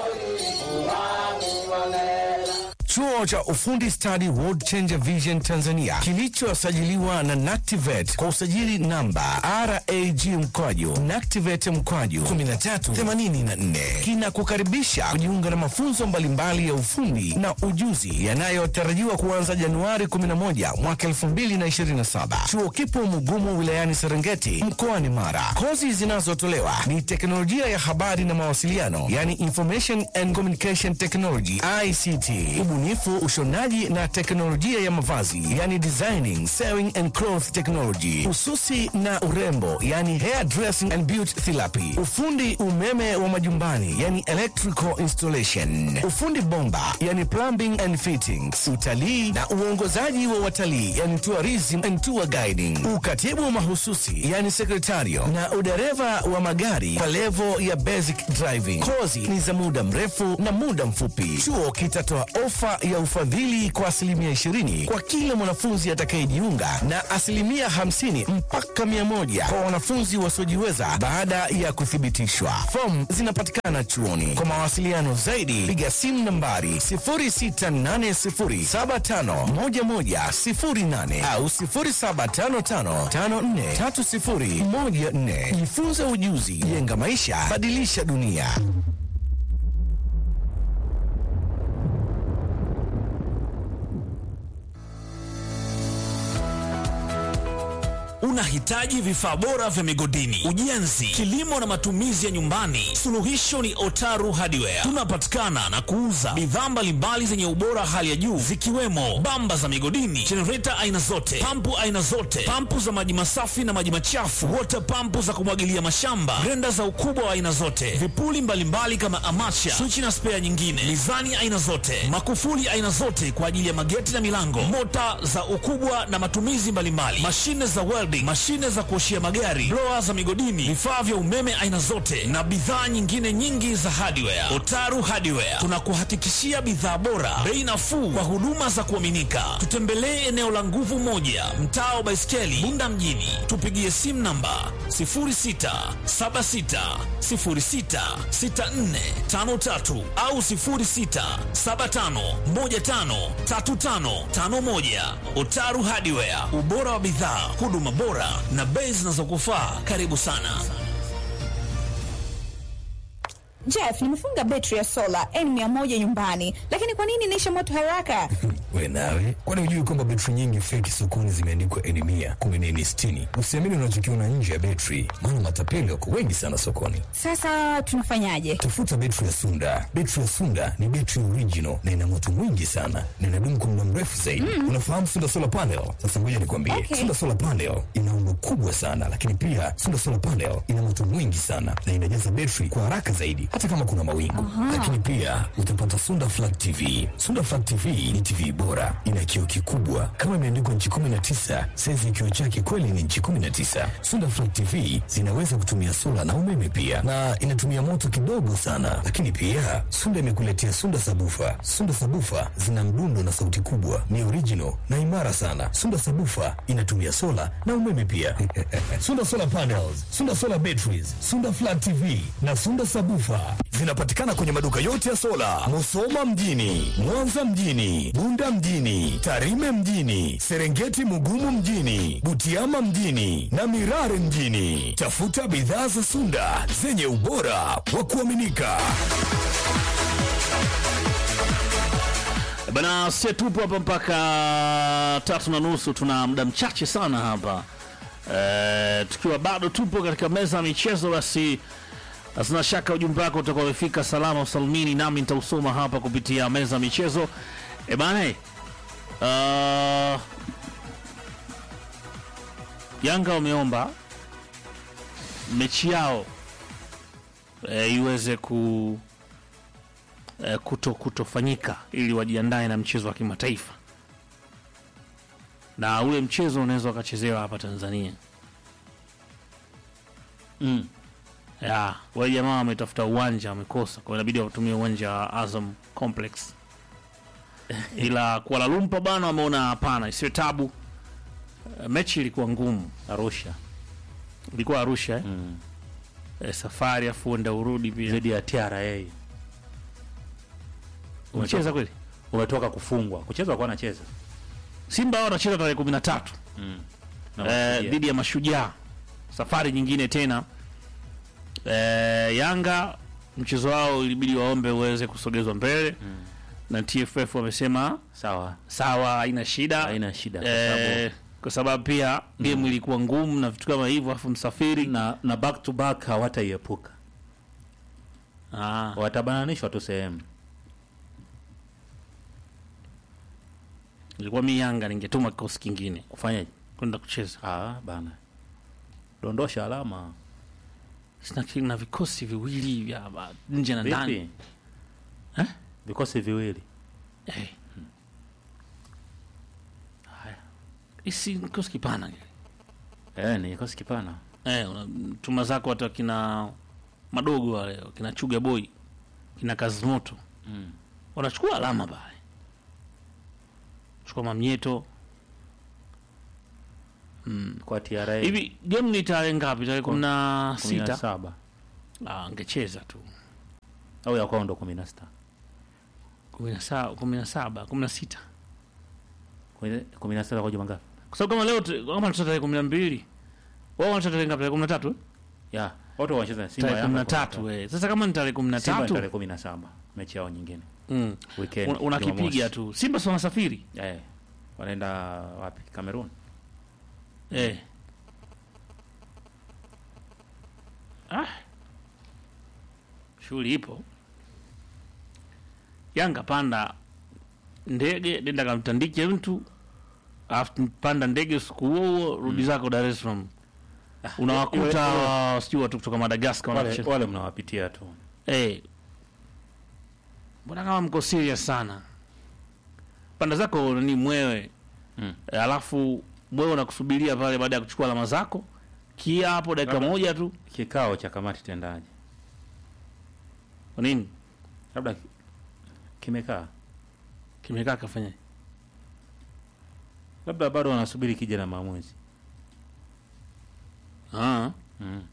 Chuo cha ufundi stadi World Changer Vision Tanzania kilichosajiliwa na Nactivet kwa usajili namba RAG mkwaju Nactivet mkwaju 1384 kinakukaribisha kujiunga na mafunzo mbalimbali ya ufundi na ujuzi yanayotarajiwa kuanza Januari 11 mwaka 2027. Chuo kipo Mugumu wilayani Serengeti mkoani Mara. Kozi zinazotolewa ni teknolojia ya habari na mawasiliano, yani Information and Communication Technology ICT, ubunifu, ushonaji na teknolojia ya mavazi, yani designing, sewing and cloth technology, ususi na urembo, yani hair dressing and beauty therapy, ufundi umeme wa majumbani, yani electrical installation, ufundi bomba, yani plumbing and fittings, utalii na uongozaji wa watalii, yani tourism and tour guiding, ukatibu mahususi, yani sekretario na udereva wa magari kwa levo ya basic driving. Kozi ni za muda mrefu na muda mfupi. Chuo kitatoa ofa ofa ya ufadhili kwa asilimia 20 kwa kila mwanafunzi atakayejiunga na asilimia 50 mpaka 100 kwa wanafunzi wasiojiweza baada ya kuthibitishwa. Fomu zinapatikana chuoni. Kwa mawasiliano zaidi, piga simu nambari 0680751108 au 0755543014. Jifunze ujuzi, jenga maisha, badilisha dunia. Unahitaji vifaa bora vya migodini, ujenzi, kilimo na matumizi ya nyumbani? Suluhisho ni Otaru Hardware. Tunapatikana na kuuza bidhaa mbalimbali zenye ubora hali ya juu zikiwemo bamba za migodini, jenereta aina zote, pampu aina zote, pampu za maji masafi na maji machafu, wota pampu za kumwagilia mashamba, grenda za ukubwa wa aina zote, vipuli mbalimbali kama amacha, swichi na spea nyingine, mizani aina zote, makufuli aina zote kwa ajili ya mageti na milango, mota za ukubwa na matumizi mbalimbali, mashine za welding, mashine za kuoshia magari, blower za migodini, vifaa vya umeme aina zote na bidhaa nyingine nyingi za hardware. Otaru Hardware tunakuhakikishia bidhaa bora, bei nafuu kwa huduma za kuaminika. Tutembelee eneo la nguvu moja, mtaa wa Baiskeli, Bunda mjini. Tupigie simu namba 0676066453 au 0675153551. Otaru Hardware, ubora wa bidhaa, huduma bora na bei zinazokufaa. Karibu sana. Jeff, nimefunga betri ya sola N100 nyumbani, lakini kwa nini inaisha moto haraka? We nawe, kwani hujui kwamba betri nyingi feki sokoni zimeandikwa N mia kumi na N sitini? Usiamini unachokiona nje ya betri, maana matapeli wako wengi sana sokoni. Sasa tunafanyaje? Tafuta betri ya Sunda. Betri ya Sunda ni betri original na ina moto mwingi sana na inadumu kwa muda mrefu zaidi. Unafahamu Sunda solar panel? Sasa ngoja nikwambie, Okay. Sunda solar panel ina umbo kubwa sana, lakini pia Sunda solar panel ina moto mwingi sana na inajaza betri kwa haraka zaidi, hata kama kuna mawingu. Lakini pia utapata Sunda flat TV. Sunda flat TV ni TV bora, ina kioo kikubwa kama imeandikwa nchi 19. Saizi ya kioo chake kweli ni nchi 19. Sunda flat TV zinaweza kutumia sola na umeme pia, na inatumia moto kidogo sana. Lakini pia Sunda imekuletea Sunda sabufa. Sunda sabufa zina mdundo na sauti kubwa, ni original na imara sana. Sunda sabufa inatumia sola na umeme pia. Sunda solar panels, Sunda solar batteries, Sunda flat TV na Sunda sabufa zinapatikana kwenye maduka yote ya sola, Musoma mjini, Mwanza mjini, Bunda mjini, Tarime mjini, Serengeti Mugumu mjini, Butiama mjini na Mirare mjini. Tafuta bidhaa za Sunda zenye ubora wa kuaminika. Bana, sie tupo hapa mpaka tatu na nusu. Tuna muda mchache sana hapa e, tukiwa bado tupo katika meza ya michezo, basi sina shaka ujumbe wako utakuwa umefika salama usalimini, nami nitausoma hapa kupitia meza ya michezo. E bana, uh, Yanga wameomba mechi yao e, iweze ku eh, kuto kutofanyika ili wajiandae na mchezo wa kimataifa, na ule mchezo unaweza ukachezewa hapa Tanzania. Mm. Ya, wale jamaa wametafuta uwanja wamekosa, kwa hiyo inabidi watumie uwanja wa Azam Complex, ila Kuala Lumpur bana wameona hapana, isiwe tabu. Eh, Mechi ilikuwa ngumu, Arusha ilikuwa Arusha eh? mm. Eh, safari afu enda urudi pia. dhidi ya TRA Umecheza kweli? umetoka kufungwa kucheza kwa anacheza Simba wao wanacheza tarehe kumi na tatu Na eh, Mashujaa. dhidi ya Mashujaa, safari nyingine tena. Eh, Yanga mchezo wao ilibidi waombe uweze kusogezwa mbele na TFF wamesema sawa sawa, haina shida, haina shida kwa eh, sababu kwa sababu pia game ilikuwa ngumu na vitu kama hivyo, afu msafiri na, na back to back hawataiepuka ah, watabananishwa tu sehemu ilikuwa mi Yanga ningetuma kikosi kingine kufanyaje kwenda kucheza, ah, bana dondosha alama sina ki- na vikosi viwili vya ba- nje na ndani vipi Eh? vikosi viwili Eh. Haya, isi kikosi kipana kile. eh, ni kikosi kipana Eh, una tuma zako hata kina madogo wale kina Chuga Boy kina Kazimoto mm. wanachukua alama pale chukua mamnyeto kwa TRA hivi. Game ni tarehe ngapi? Tarehe kumi na kumi na sita. saba Ah, angecheza tu au ya kwao ndo kumi na sita kumi na saba, kumi na saba, kumi na sita Kumi- kumi na sita kwa juma ngapi? kwa sababu kama leo tu- kama tuta tarehe kumi na mbili wao wanacheza tarehe ngapi? Tarehe kumi na tatu ya watu wanacheza na Simba tarehe kumi na Yanga tatu eh. Sasa kama ni tarehe kumi na Simba ni tatu tarehe kumi na saba mechi yao nyingine mm. weekend una- unakipiga Jumamosi. tu. Simba si wanasafiri eh, wanaenda wapi? Cameroon. eh. Ah. Shughuli ipo. Yanga panda ndege nenda kamtandike mtu alafu panda ndege usiku huo huo rudi zako Dar es Salaam. Unawakuta sijui watu kutoka Madagascar Wale, wanacheza. wale mnawapitia tu Eh. Mbona kama mko serious sana? Panda zako ni mwewe. Mm. E, alafu mwewe unakusubiria pale baada ya kuchukua alama zako. Kia hapo dakika Labda- moja tu. kikao cha kamati tendaji Kwa nini? labda ki- kimekaa Kimekaa kafanya. labda bado wanasubiri kija na maamuzi Ah. mm.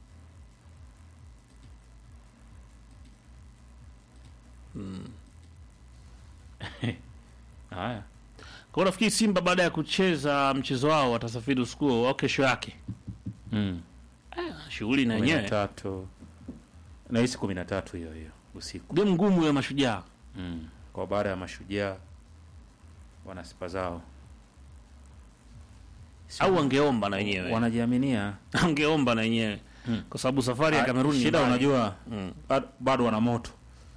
haya Kwa hiyo nafikiri Simba baada ya kucheza mchezo wao watasafiri usiku huo au kesho yake. mm. Shughuli na kumi na wenyewe. tatu nahisi kumi na tatu hiyo hiyo usiku Game ngumu ya mashujaa. mm. kwa baada ya mashujaa wana sifa zao Au wangeomba na wenyewe. wanajiaminia Wangeomba na wenyewe. Mm. Kwa sababu safari ya Ah, Kamerun ni shida mbali. unajua Mm. bado- bado wana moto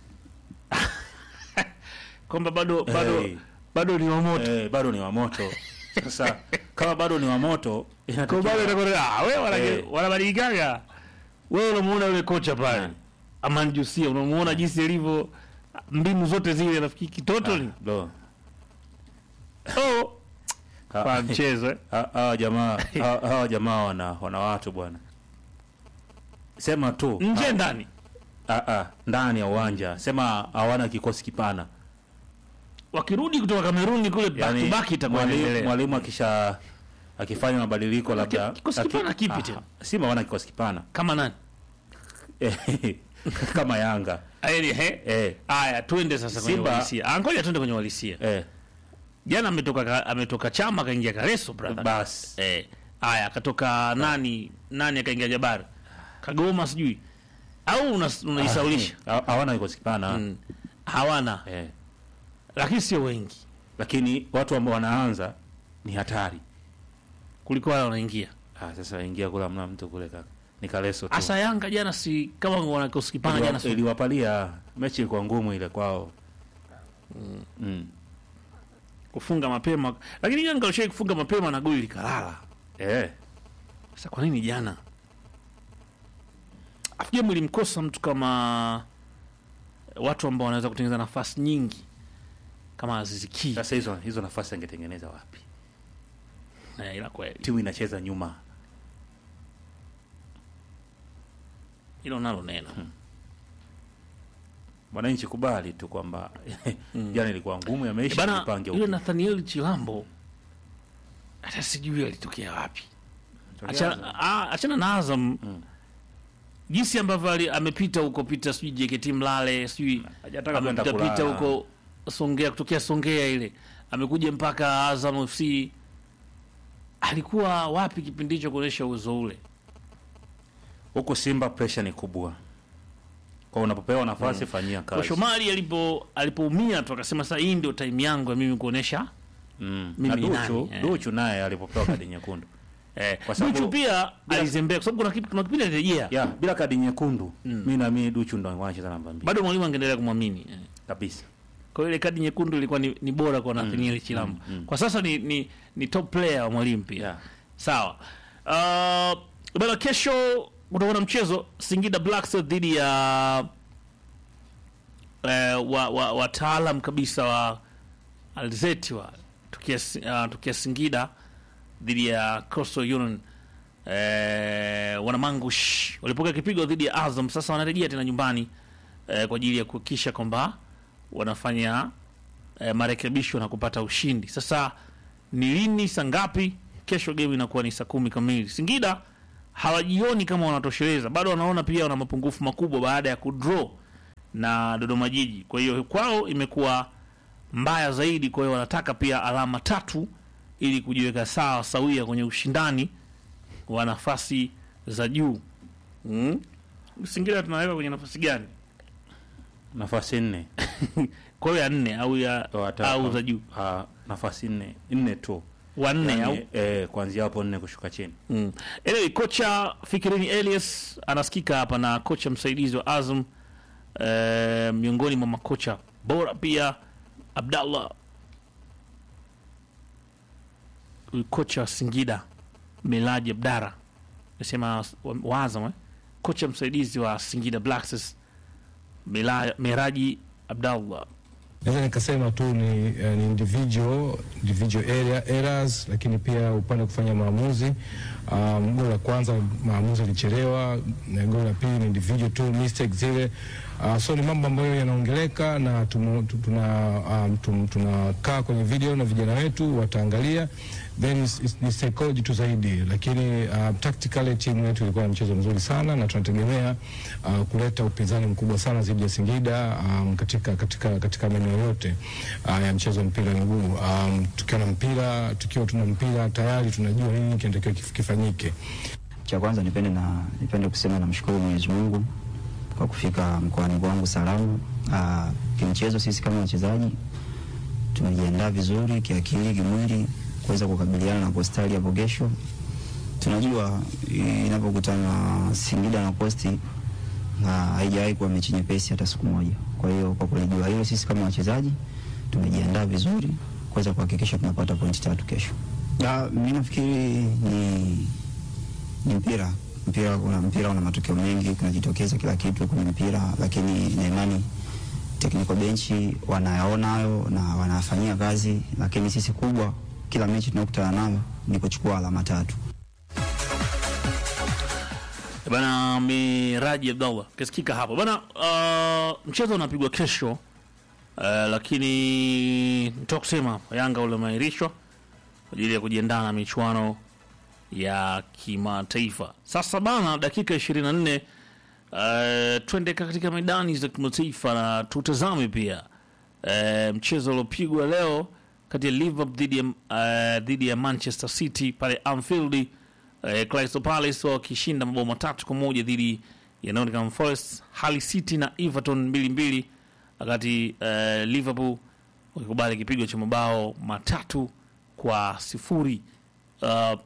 kwamba bado bado Hey. bado ni wa moto. Eh, bado ni wa moto sasa kama bado ni wa moto Kwa inatakiwa- bado itakuwa ah wewe wana Eh. wanabadilikaga. Wewe unamuona yule kocha pale. Nani? Aman Jusia unamuona jinsi ilivyo mbinu zote zile nafikiri kitoto ni. Bro, Oh, ha- kwa mchezo. eh. ha- hawa jamaa hawa hawa jamaa wana wana watu bwana sema tu Nje ha- ndani. ah, ah, ndani ya uwanja sema hawana kikosi kipana Wakirudi kutoka Kameruni kule back yani to back itakuwa mwalimu inaendelea. mwalimu akisha akifanya mabadiliko labda kikosi aki- kipana kipi ah, tena? Simba hawana kikosi kipana Kama nani? kama Yanga Aeli he. eh, Aya, twende sasa kwenye Simba- uhalisia. Ah, ngoja twende kwenye uhalisia. eh, Jana ametoka ka- ametoka Chama kaingia Kareso brother. bas Eh, aya akatoka nani nani akaingia Jabari Kagoma sijui au unas- unaisaulisha Ha- hawana kikosi kipana mm. hawana eh. lakini sio wengi lakini watu ambao wanaanza ni hatari kuliko wale wanaingia ah, sasa ingia kula mna mtu kule kaka ni Kaleso tu hasa Yanga jana si kama wana kikosi kipana Iliwa- jana si iliwapalia mechi ilikuwa ngumu ile kwao mm. kufunga mapema lakini Yanga walishai kufunga mapema na goli likalala eh. sasa kwa nini jana afu game ilimkosa mtu kama watu ambao wanaweza kutengeneza nafasi nyingi kama Aziz Ki Sasa hizo hizo nafasi angetengeneza wapi? eh, ila kweli Timu inacheza nyuma hilo nalo neno mwananchi, kubali tu kwamba jana ilikuwa ngumu, Eh, yameisha, bana tupange yule upya. Nathaniel Chilambo hata sijui alitokea wapi. Achana, ah, achana na Azam jinsi ambavyo ali- amepita huko pita sijui JKT Mlale sijui Hajataka kwenda amepita pita kulala. huko Songea kutokea Songea ile amekuja mpaka Azam FC. Alikuwa wapi kipindi hicho kuonyesha uwezo ule? Huku Simba pressure ni kubwa, kwa unapopewa nafasi fanyia Kwa kazi. Shomari alipo alipoumia tu akasema sasa hii ndio time yangu ya mimi kuonyesha Mm. Mimi Na ni Duchu, nani, eh. Duchu naye alipopewa kadi nyekundu eh, Kwa sababu- Duchu pia bila- alizembea kwa sababu kuna kipi- kuna kipindi alirejea. ya bila kadi nyekundu mi na mi Duchu ndo wanacheza namba mbili Bado mwalimu angeendelea kumwamini. Eh. kabisa. Kwa hiyo ile kadi nyekundu ilikuwa ni, ni bora kwa Nathaniel Chilambo. Kwa sasa ni, ni, ni top player wa mwalimu pia. Yeah. Sawa. Uh, bana kesho kutakuwa na mchezo Singida Black Stars dhidi ya eh, wa, wa, wataalam kabisa wa Alzeti wa tukia, uh, tukia Singida dhidi ya Coastal Union eh, wanamangush walipokea kipigo dhidi ya Azam. Sasa wanarejea tena nyumbani eh, kwa ajili ya kuhakikisha kwamba wanafanya eh, marekebisho na kupata ushindi. Sasa ni lini, saa ngapi? Kesho game inakuwa ni saa kumi kamili. Singida hawajioni kama wanatosheleza, bado wanaona pia wana mapungufu makubwa baada ya kudraw na Dodoma Jiji. Kwa hiyo kwao imekuwa mbaya zaidi, kwa hiyo wanataka pia alama tatu ili kujiweka sawa sawia kwenye ushindani wa nafasi za juu. Mm. Singida tunaweka kwenye nafasi gani? nafasi nne Kwa hiyo ya nne au ya Wata- au za juu ah, nafasi nne nne tu wanne Yaani, au eh, kuanzia hapo nne kushuka chini Mm. Anyway, kocha Fikirini Elias anasikika hapa na kocha msaidizi wa Azam eh, miongoni mwa makocha bora pia Abdallah huyu kocha wa Singida Melaji Abdara nasema wa, wa Azam eh? kocha msaidizi wa Singida Black Stars Mela- Meraji Abdallah Naweza nikasema tu ni, eh, ni individual, individual area, errors, lakini pia upande wa kufanya maamuzi. Um, goli la kwanza maamuzi alichelewa, na goli la pili ni individual tu mistake zile. Uh, so ni mambo ambayo yanaongeleka na tumu- tu- tuna um, tum- tunakaa kwenye video na vijana wetu wataangalia, then is- is- ni psychology tu zaidi, lakini uh, tactically timu yetu ilikuwa na mchezo mzuri sana na tunategemea uh, kuleta upinzani mkubwa sana dhidi ya Singida um, katika katika katika maeneo yote uh, ya mchezo wa mpira wa miguu um, tukiwa na mpira tukiwa tuna mpira tayari tunajua nini kinatakiwa kif- kifanyike. Cha kwanza nipende na nipende kusema namshukuru Mwenyezi Mungu kwa kufika mkoani kwangu salama. Ah, kimchezo sisi kama wachezaji tumejiandaa vizuri kiakili, kimwili kuweza kukabiliana na Postali hapo kesho. Tunajua eh, inapokutana Singida na Posti na haijawahi kuwa mechi nyepesi hata siku moja. Kwa hiyo kwa kulijua hilo, sisi kama wachezaji tumejiandaa vizuri kuweza kuhakikisha tunapata pointi tatu kesho. Ah, mimi nafikiri ni ni mpira mpira una mpira una matokeo mengi kunajitokeza kila kitu kwenye mpira lakini na imani technical bench wanayaona hayo na wanafanyia kazi lakini sisi kubwa kila mechi tunayokutana nayo ni kuchukua alama tatu bana Miraji Abdallah kasikika hapo bana. Uh, mchezo unapigwa kesho uh, lakini nitoka kusema hapa Yanga ule umeahirishwa kwa ajili ya kujiandaa na michuano ya kimataifa. Sasa bana, dakika 24 uh, twende katika medani za kimataifa na tutazame pia uh, mchezo uliopigwa leo kati ya Liverpool dhidi ya uh, dhidi ya Manchester City pale Anfield. Uh, Crystal Palace wakishinda mabao matatu kwa moja dhidi ya Nottingham Forest, Hull City na Everton mbili mbili, wakati uh, Liverpool wakikubali kipigo cha mabao matatu kwa sifuri. Uh,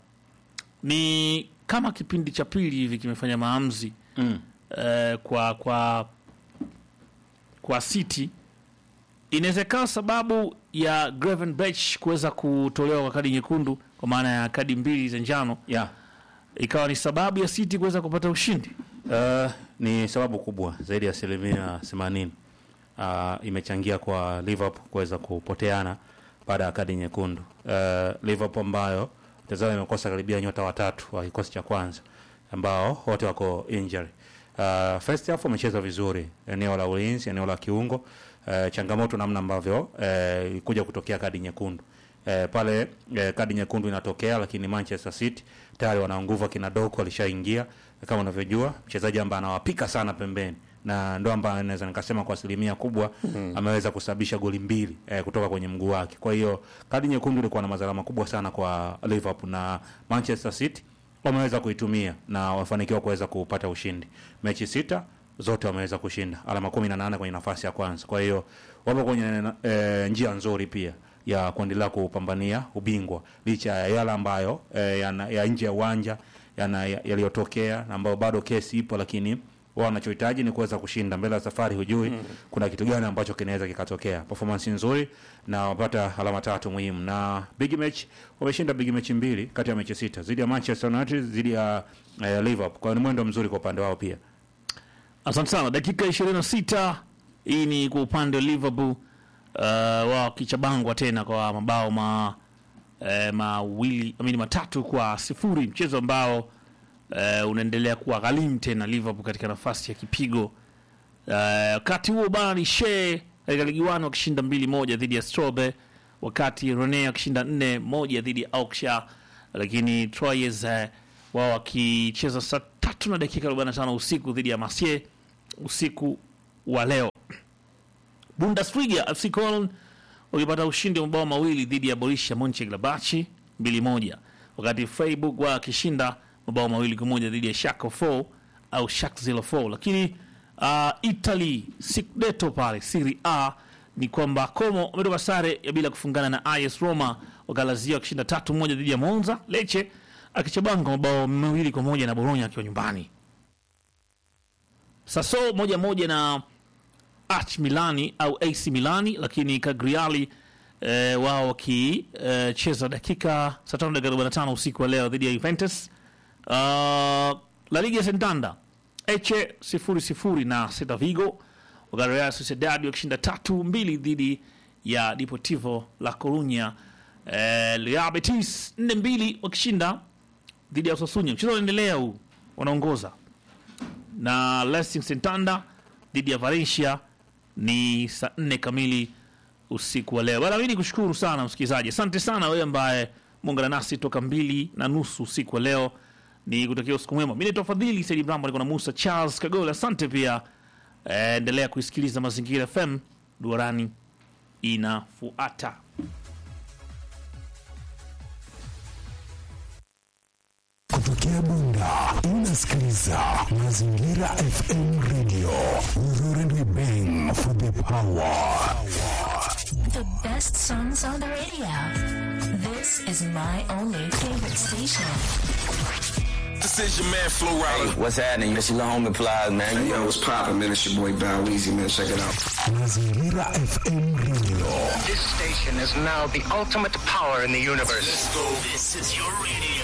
ni kama kipindi cha pili hivi kimefanya maamuzi mm. uh, kwa kwa kwa City. Inawezekana sababu ya Gravenberch kuweza kutolewa kwa kadi nyekundu kwa maana ya kadi mbili za njano yeah. ikawa ni sababu ya City kuweza kupata ushindi. Uh, ni sababu kubwa zaidi ya asilimia themanini uh, imechangia kwa Liverpool kuweza kupoteana baada ya kadi nyekundu. Uh, Liverpool ambayo tazama imekosa karibia nyota watatu wa kikosi cha kwanza ambao wote wako injury. Uh, first half wamecheza vizuri eneo la ulinzi, eneo la kiungo. Uh, changamoto namna ambavyo uh, ilikuja kutokea kadi nyekundu eh, pale eh, kadi nyekundu inatokea, lakini Manchester City tayari wana nguvu, akina Doku alishaingia kama unavyojua, mchezaji ambaye anawapika sana pembeni na ndo ambaye naweza nikasema kwa asilimia kubwa mm. ameweza kusababisha goli mbili eh, kutoka kwenye mguu wake. Kwa hiyo kadi nyekundu ilikuwa na madhara makubwa sana kwa Liverpool na Manchester City wameweza kuitumia na wamefanikiwa kuweza kupata ushindi. Mechi sita zote wameweza kushinda, alama kumi na nane kwenye nafasi ya kwanza. Kwa hiyo wapo kwenye e, njia nzuri pia ya kuendelea kupambania ubingwa licha ya yale ambayo e, yana, ya nje ya uwanja yana- yaliyotokea na ambayo bado kesi ipo, lakini wao wanachohitaji ni kuweza kushinda mbele ya safari. Hujui mm. kuna kitu gani ambacho kinaweza kikatokea. Performance nzuri na wapata alama tatu muhimu, na big match wameshinda big match mbili kati ya mechi sita dhidi ya Manchester United, dhidi ya eh, Liverpool. Kwa hiyo ni mwendo mzuri kwa upande wao pia. Asante sana. Dakika 26 hii ni kwa upande wa Liverpool uh, wao kichabangwa tena kwa mabao ma eh, mawili amini matatu kwa sifuri, mchezo ambao eh, unaendelea kuwa ghalimu tena Liverpool katika nafasi ya kipigo. Eh, Wakati huo bana ni Shea katika ligi 1 wakishinda mbili moja dhidi ya Strobe, wakati Rene wakishinda nne moja dhidi ya Auxerre, lakini Troyes eh, wao wakicheza saa tatu na dakika 45 usiku dhidi ya Marseille usiku wa leo. Bundesliga FC Köln wakipata ushindi wa mabao mawili dhidi ya Borussia Monchengladbach mbili moja, wakati Freiburg wakishinda mabao mawili kwa moja dhidi ya Schalke 4 au Schalke 04. Lakini uh, Italy Scudetto pale Serie A ni kwamba Como wametoka sare ya bila kufungana na AS Roma, wakalazia wakishinda tatu moja dhidi ya Monza. Lecce akichabanga mabao mawili kwa moja na Bologna akiwa nyumbani. Sasso moja moja na AC Milani au AC Milani, lakini Cagliari eh, wao wakicheza dakika saa tano dakika 45 usiku wa leo dhidi ya Juventus. Uh, La Liga Santander Eche sifuri sifuri na Celta Vigo, wakati Real Sociedad wakishinda tatu mbili dhidi ya Deportivo La Coruña. Eh, Real Betis nne mbili wakishinda dhidi ya Osasuna. Mchezo unaendelea huu, wanaongoza na Racing Santander dhidi ya Valencia ni saa nne kamili usiku wa leo. Bana, mimi nikushukuru sana msikilizaji, asante sana wewe ambaye muungana nasi toka mbili na nusu usiku wa leo. Ni kutakia usiku mwema. Mimi naitwa Fadhili Saidi Mrambo, niko na Musa Charles Kagole. Asante pia, eh, endelea kuisikiliza Mazingira FM. Duarani inafuata. Kutokea Bunda unasikiliza Mazingira FM Radio. Urore and we bang for the power. The best songs on the radio. This is my only favorite station. This is your man Flo Rida. What's happening? This your little homie Plies, man. Hey, yo, what's poppin', man? It's your boy Bow Weezy, man. Check it out. Mazingira FM Radio. This station is now the ultimate power in the universe. Let's go. This is your radio.